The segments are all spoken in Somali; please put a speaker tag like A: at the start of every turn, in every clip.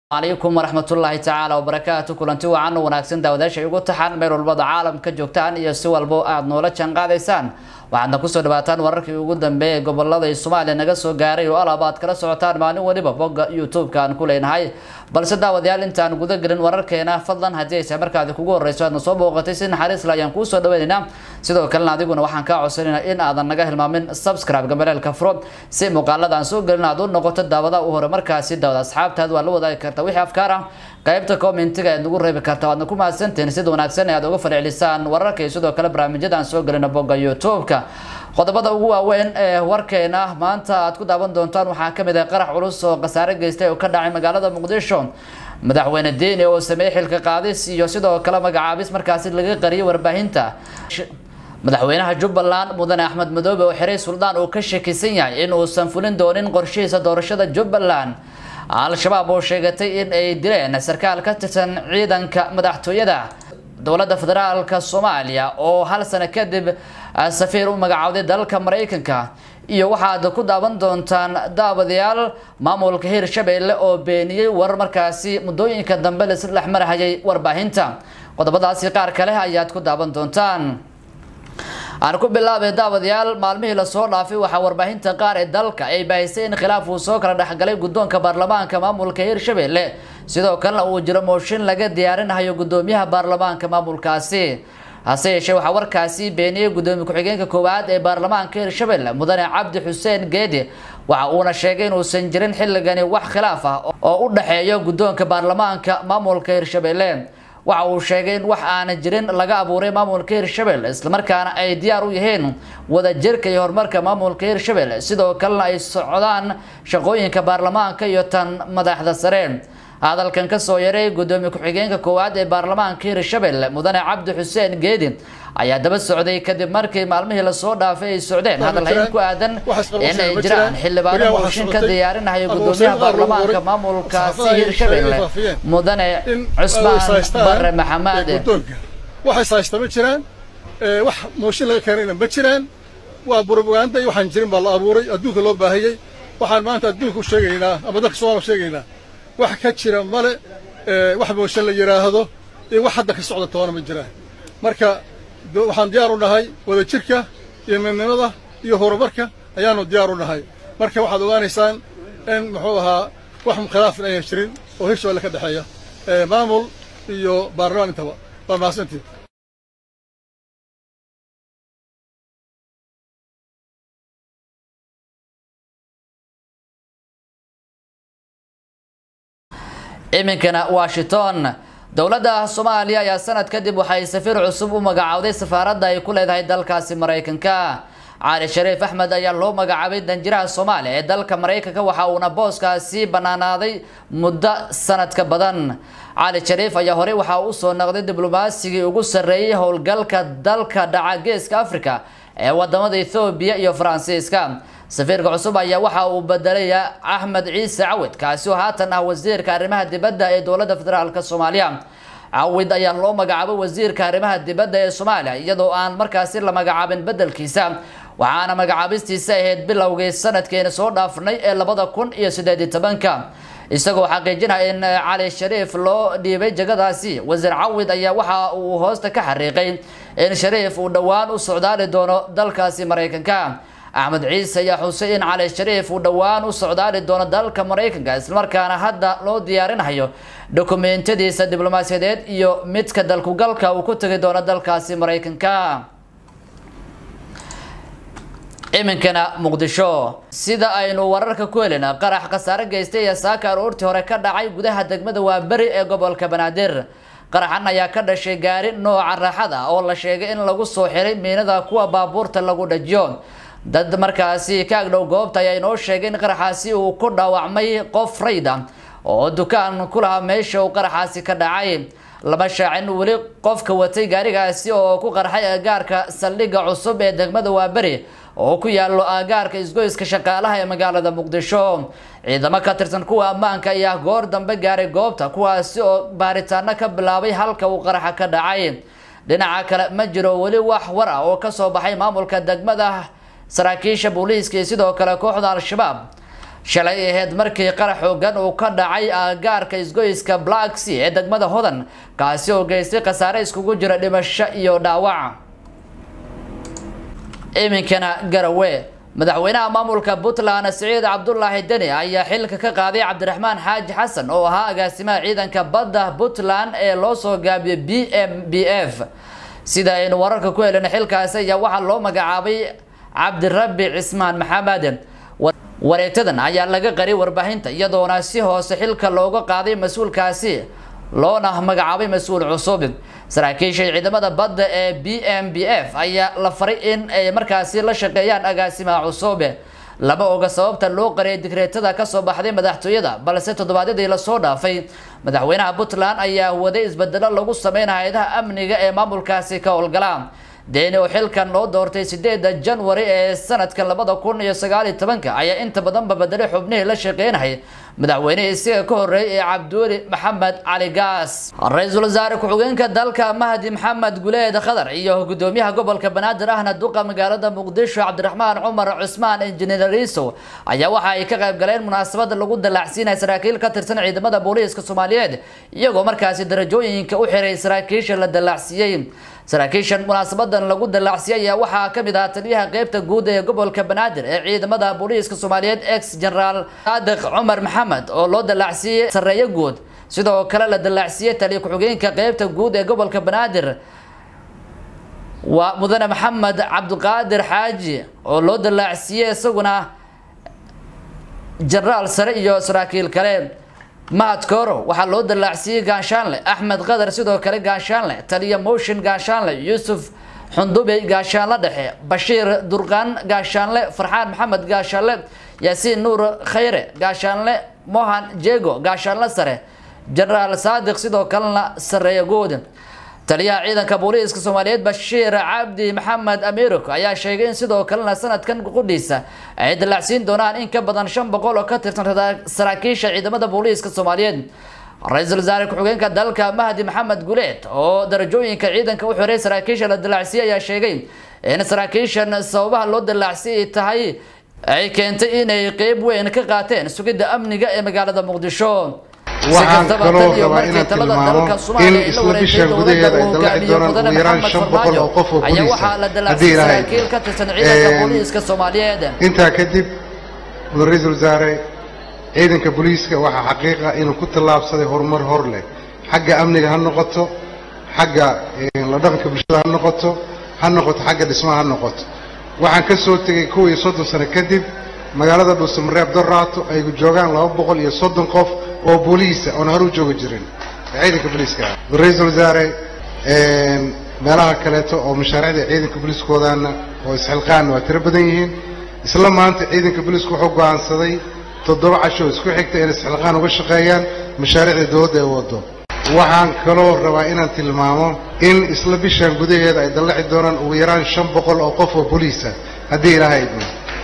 A: calaykum waraxmatullaahi tacaala wabarakaatu kulanti wacan wanaagsan daawadaasha ugu taxan meel walbada caalamka joogtaan iyo si walbo aada noola jaanqaadaysaan waxaadna kusoo dhawaataan wararkii ugu dambeeyay gobolada soomaaliya naga soo gaaray oo alaab aad kala socotaan maalin waliba bogga youtube-ka aan ku leenahay balse daawadayaal intaan guda gelin wararkeena fadlan haddii aysa markaadi kugu horeyso aadna soo booqatay si naxariisla ayaan kuusoo dhaweynaynaa sidoo kalena adiguna waxaan kaa codsanayna in aadan naga hilmaamin subscribe gambaleelka furo si muuqaalada aan soo gelin aad u noqoto daawada u hore markaasi daawada asxaabtaad waa la wadaagi karta wixii afkaar ah qaybta commentiga aad nagu reebi karta waadna ku mahadsantihiin sida wanaagsan ee aad uga falcelisaan wararka iyo sidoo kale barnaamijyada aan soo gelina bogga youtube-ka qodobada ugu waaweyn ee warkeena maanta aad ku daawan doontaan waxaa kamid ah qarax culus oo khasaare geystay oo ka dhacay magaalada muqdisho madaxweyne diini oo sameeyey xilka qaadis iyo sidoo kale magacaabis markaasi laga qariyay warbaahinta madaxweynaha jubbaland mudane axmed madoobe oo xiray suldaan uu ka shakisan yahay in uusan fulin doonin qorshihiisa doorashada jubbaland al-shabaab oo sheegatay in ay dileen sarkaal ka tirsan ciidanka madaxtooyada dowladda federaalka soomaaliya oo hal sano kadib safiir u magacowday dalka maraykanka iyo waxaad ku daawan doontaan daawadayaal maamulka hirshabeelle oo beeniyey warar markaasi muddooyinka dambe laisla dhex marahayay warbaahinta qodobadaasi qaar kale ayaad ku daawan doontaan aan ku bilaabay daawadayaal maalmihii lasoo dhaafay waxaa warbaahinta qaar ee dalka ay baahisay in khilaaf uu soo kala dhexgalay guddoonka baarlamaanka maamulka hirshabeelle sidoo kalena uu jiro mooshin laga diyaarinayo guddoomiyaha baarlamaanka maamulkaasi hase yeeshee waxaa warkaasi beeniyey guddoomiye ku-xigeenka koowaad ee baarlamaanka hirshabeelle mudane cabdi xuseen geedi waxa uuna sheegay inuusan jirin xilligani wax khilaaf ah oo u dhexeeyo guddoonka baarlamaanka maamulka hirshabeelle waxa uu sheegay in wax aana jirin laga abuuray maamulka hirshabelle islamarkaana ay diyaar u yihiin wadajirka iyo horumarka maamulka hirshabelle sidoo kalena ay socdaan shaqooyinka baarlamaanka iyo tan madaxda sare hadalkan kasoo yaray guddoomiye ku-xigeenka koowaad ee baarlamaanka hirshabelle mudane cabdi xuseen geedi ayaa daba socday kadib markii maalmihii lasoo dhaafay ay socdeen hadalhayn ku aadan in ay jiraan xildhibaano mooshin ka diyaarinayo guddoomiyaha baarlamaanka maamulkaasi hirshabelle mudane cusmaan bare maxamed
B: waxay saaysta ma jiraan wax mooshin laga keenayna ma jiraan waa brobaganda iyo waxaan jirin baa la abuuray adduunka loo baahiyey waxaan maanta adduunka u sheegaynaa ama dalka soomaliya sheegaynaa wax ka jira male wax mooshin la yidhaahdo iyo wax hadda ka socda toona ma jiraan marka waxaan diyaar u nahay wadajirka iyo midnimada iyo horumarka ayaanu diyaar u nahay marka waxaad ogaanaysaan in muxuu ahaa wax khilaafin aynan jirin oo hirshabelle ka dhexeeya maamul iyo baarlamaan intaba waa mahadsantii
A: iminkana washington dowladda soomaaliya ayaa sanad kadib waxay safiir cusub u magacowday safaaradda ay ku leedahay dalkaasi maraykanka cali shariif axmed ayaa loo magacaabay danjiraha soomaaliya ee dalka maraykanka waxa uuna booskaasi banaanaaday muddo sanadka badan cali shariif ayaa horey waxaa usoo noqday diblomasigii ugu sarreeyay howlgalka dalka dhaca geeska africa ee wadamada ethoobiya iyo faransiiska safiirka cusub ayaa waxa uu bedelaya axmed ciise cawid kaasi oo haatan ah wasiirka arrimaha dibadda ee dowladda federaalk soomaaliya cawid ayaa loo magacaabay wasiirka arrimaha dibadda ee soomaaliya iyadoo aan markaasi la magacaabin bedelkiisa waxaana magacaabistiisa ahayd bilowgii sanadkeena soo dhaafnay ee labada kun iyo sideed iyo tobanka isagoo xaqiijinaya in cali shariif loo dhiibay jagadaasi wasiir cawid ayaa waxa uu hoosta ka xariiqay in shariif uu dhowaan u socdaali doono dalkaasi maraykanka axmed ciise ayaa xusay in cali shariif uu dhowaan u socdaali doono dalka maraykanka islamarkaana hadda loo diyaarinayo dokumentadiisa diblomaasiyadeed iyo midka dalkugalka uu ku tegi doono dalkaasi maraykanka iminkana muqdisho sida aynu wararka ku helina qarax khasaare geystay ee saaka aroortii hore ka dhacay gudaha degmada waaberi ee gobolka banaadir qaraxan ayaa ka dhashay gaari nooca raaxada oo la sheegay in lagu soo xiray miinada kuwa baabuurta lagu dhajiyo dad markaasi ka agdhow goobta ayaa inoo sheegay in qaraxaasi uu ku dhaawacmay qof rayda oo dukaan ku lahaa meesha uu qaraxaasi ka dhacay lama shaacin weli qofka watay gaarigaasi oo ku qarxay aagaarka saldhigga cusub ee degmada waaberi oo ku yaalo aagaarka isgoyska shaqaalaha ee magaalada muqdisho ciidamo ka tirsan kuwa ammaanka ayaa goor dambe gaaray goobta kuwaasi oo baaritaano ka bilaabay halka uu qaraxa ka dhacay dhinaca kale ma jiro weli wax war ah oo kasoo baxay maamulka degmada saraakiisha booliiska iyo sidoo kale kooxda al-shabaab shalay ahayd markii qarax xoogan uu ka dhacay aagaarka isgoyska black sea ee degmada hodan kaasi oo geystay khasaare iskugu jira dhimasho iyo dhaawac iminkana garawe madaxweynaha maamulka puntland siciid cabdulaahi deni ayaa xilka ka qaaday cabdiraxmaan xaaji xasan oo ahaa agaasimaha ciidanka badda puntland ee loo soo gaabiyey b m b f sida aynu wararka ku helin xilkaasi ayaa waxaa loo magacaabay cabdirabi cismaan maxamed wareegtadan ayaa laga qaray warbaahinta iyadoona si hoose xilka looga qaaday mas-uulkaasi loona magacaabay mas-uul cusub saraakiisha ciidamada badda ee b m b f ayaa la faray in ay markaasi la shaqeeyaan agaasimaha cusub lama oga sababta loo qariyay digreetada kasoo baxday madaxtooyada balse toddobaadyadii lasoo dhaafay madaxweynaha puntland ayaa waday isbedelo lagu sameynaya hay-adaha amniga ee maamulkaasi ka howlgala deeni oo xilkan loo doortay sideeda janwari ee sanadka labada kun iyo sagaaliyo tobanka ayaa inta badanba bedelay xubnihii la shaqeynayay madaxweynihii isaga ka horreeyay ee cabdiweli maxamed cali gaas ra-iisul wasaare ku-xigeenka dalka mahdi maxamed guleed khadar iyo gudoomiyaha gobolka banaadir ahna duqa magaalada muqdisho cabdiraxmaan cumar cusmaan injineer riisow ayaa waxa ay ka qayb galeen munaasabada lagu dalaacsiinaya saraakiil ka tirsan ciidamada booliiska soomaaliyeed iyagoo markaasi darajooyinka u xiray saraakiisha la dalaacsiiyey saraakiishan munaasabadan lagu dalaacsiiyay ayaa waxaa kamid ah taliyaha qeybta guud ee gobolka banaadir ee ciidamada booliiska soomaaliyeed ex generaal saadiq cumar maxamed oo loo dalaacsiiyey sareeyo guud sidoo kale la dalaacsiiyey taliya ku-xigeenka qeybta guud ee gobolka banaadir waa mudane maxamed cabdiqaadir xaaji oo loo dalaacsiiyey isaguna generaal sare iyo saraakiil kale mahad koro waxaa loo dalaacsiiyey gaashaanle axmed qadar sidoo kale gaashaanle taliya motion gaashaanle yuusuf xundubey gaashaanle dhexe bashiir durqaan gaashaanle farxaan maxamed gaashaanle yaasiin nuur khayre gaashaanle mohan jego gaashaanle sare generaal saadiq sidoo kalena sareeya good taliyaha ciidanka booliiska soomaaliyeed bashiir cabdi maxamed amirok ayaa sheegay in sidoo kalena sanadkan qudhiisa ay dalaacsiin doonaan in ka badan shan boqol oo ka tirsan saraakiisha ciidamada booliiska soomaaliyeed ra-iisul wasaare ku-xigeenka dalka mahdi maxamed guleed oo darajooyinka ciidanka u xiray saraakiisha la dalaacsiiyey ayaa sheegay in saraakiishan sababaha loo dalaacsiiyay tahay ay keentay inay qeyb weyn ka qaateen sugidda amniga ee magaalada muqdisho
C: waxaan kaloo rabaa inaan tilmaamo in isla bishan gudaheeda ay dalaci doonaan ugu yaraan shan boqol oo qof oo boliisa haddii ilaahay intaa kadib mudan ra-iisul wasaare ciidanka booliiska waxaa xaqiiqa inuu ku tallaabsaday horumar hor leh xagga amniga ha noqoto xagga la dhaqanka bulshada ha noqoto ha noqoto xagga dhismaha ha noqoto waxaan ka soo tegey kow iyo soddon sano kadib magaalada dhuusamareeb doraato ay joogaan laba boqol iyo soddon qof oo booliisa oon hore u joogi jirin ciidanka booliiska ah ra-iisul wasaare meelaha kaleeto oo mashaariicda ciidanka booliiskoodaana oo isxilqaanna waa tiro badan yihiin isla maanta ciidanka booliisku wuxuu go'aansaday toddoba casho isku xigta inay isxilqaan uga shaqeeyaan mashaariicda dowladda ay waddo waxaan kaloo rabaa inaan tilmaamo in isla bishan gudaheeda ay dallaci doonaan ugu yaraan shan boqol oo qof oo boliisa haddii ilaahay idmo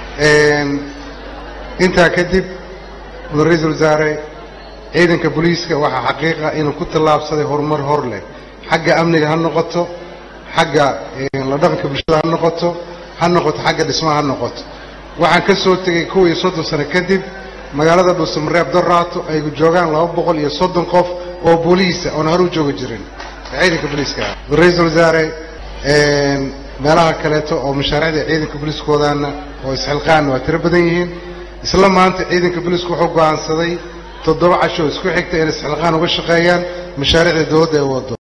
C: intaa kadib mudan ra-iisul wasaare ciidanka booliiska waxaa xaqiiqa inuu ku tallaabsaday horumar hor leh xagga amniga ha noqoto xagga la dhaqanka bulshada ha noqoto ha noqoto xagga dhismaha ha noqoto waxaan ka soo tegey kow iyo soddon sano kadib magaalada dhuusamareeb doraato ay joogaan laba boqol iyo soddon qof oo booliisa oon hore u joogi jirin ciidanka booliiska ah ra-iisul wasaare meelaha kaleeto oo mashaariicda ciidanka booliiskoodaana oo isxilqaanna waa tiro badan yihiin isla maanta ciidanka booliisku wuxuu go'aansaday toddoba casho isku xigta inay isxilqaan uga shaqeeyaan mashaariicda dowladda ay waddo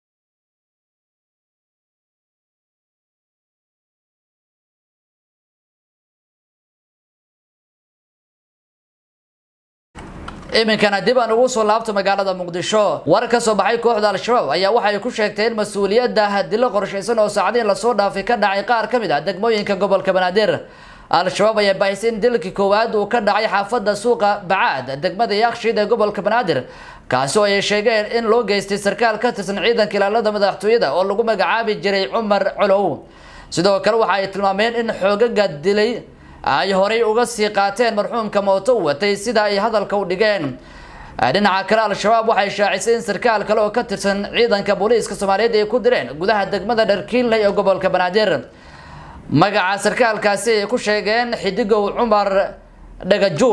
A: iminkana dib aan ugu soo laabto magaalada muqdisho war ka soo baxay kooxda al-shabaab ayaa waxay ku sheegteen mas-uuliyadda hadilo qorshaysan oo saacadiin lasoo dhaafay ka dhacay qaar ka mid ah degmooyinka gobolka banaadir al-shabaab ayaa baahisay in dilkii koowaad uu ka dhacay xaafadda suuqa bacaad degmada yakshiid ee gobolka banaadir kaasi oo ay sheegeen in loo geystay sarkaal ka tirsan ciidanka ilaalada madaxtooyada oo lagu magacaabi jiray cumar colow sidoo kale waxa ay tilmaameen in xoogaga dilay ay horay uga sii qaateen marxuumka mooto u watay sida ay hadalka u dhigeen dhinaca kale al-shabaab waxay shaacisay in sarkaal kale oo ka tirsan ciidanka booliiska soomaaliyeed ay ku direen gudaha degmada dharkiinley ee gobolka banaadir magaca sarkaalkaasi ay ku sheegeen xidigow cumar dhagajuun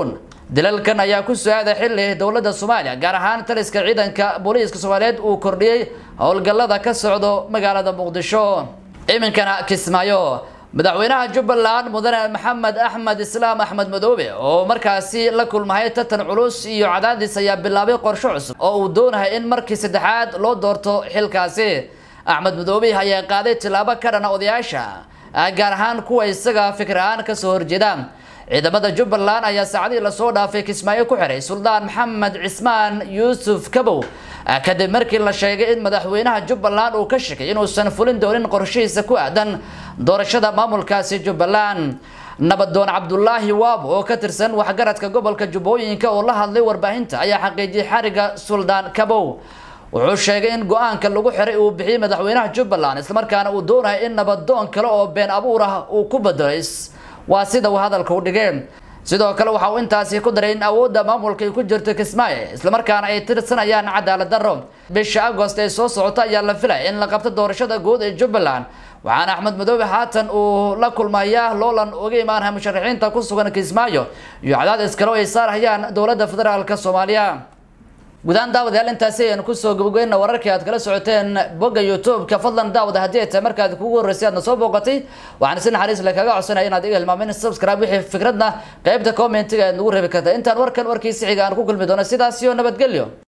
A: dilalkan ayaa ku soo-aaday xilli dowladda soomaaliya gaar ahaan taliska ciidanka booliiska soomaaliyeed uu kordhiyey howlgallada ka socdo magaalada muqdisho iminkana kismaayo madaxweynaha jubbaland mudane maxamed axmed islaam axmed madoobe oo markaasi la kulmahay tartan culus iyo cadaadis ayaa bilaabay qorsho cusub oo uu doonahay in markii saddexaad loo doorto xilkaasi axmed madoobe ayaa qaaday tillaabo ka dhana odayaasha gaar ahaan kuwa isaga fikir ahaan kasoo horjeeda ciidamada jubbaland ayaa saacadihii lasoo dhaafay kismaayo ku xiray suldaan maxamed cismaan yuusuf kabow kadib markii la sheegay in madaxweynaha jubbaland uu ka shakay inuusan fulin doonin qorshihiisa ku aadan doorashada maamulkaasi jubbaland nabadoon cabdulaahi waabo oo ka tirsan waxgaradka gobolka jubbooyinka oo la hadlay warbaahinta ayaa xaqiijiyay xariga suldaan kabow wuxuu sheegay in go-aanka lagu xiray uu bixiyey madaxweynaha jubbaland islamarkaana uu doonayo in nabadoon kale oo been abuur ah uu ku bedelo waa sida uu hadalka u dhigay sidoo kale waxa uu intaasi ku daray in awoodda maamulka ay ku jirto kismaayo islamarkaana ay tirsanayaan cadaalad darro bisha agost ee soo socota ayaa la filaya in la qabto doorashada guud ee jubbaland waxaana axmed madoobe haatan uu la kulmayaa loolan uga imaanaya musharaxiinta ku sugan kismaayo iyo cadaadis kale oo ay saarhayaan dowladda federaalk soomaaliya gudahaan daawadayaal intaasi ayaan kusoo gabageyna wararkii aad kala socoteen bogga youtube-ka fadlan daawada haddii ay tahay markaad kugu horreysay aadna soo booqatay waxaan si naxariis le kaga codsanaya inaad iga hilmaamin subscribe wixii fikradna qeybta commentiga aad nagu reebi karta intaan warkan warkiisi xiga aan ku kulmi doono sidaas iyo nabadgelyo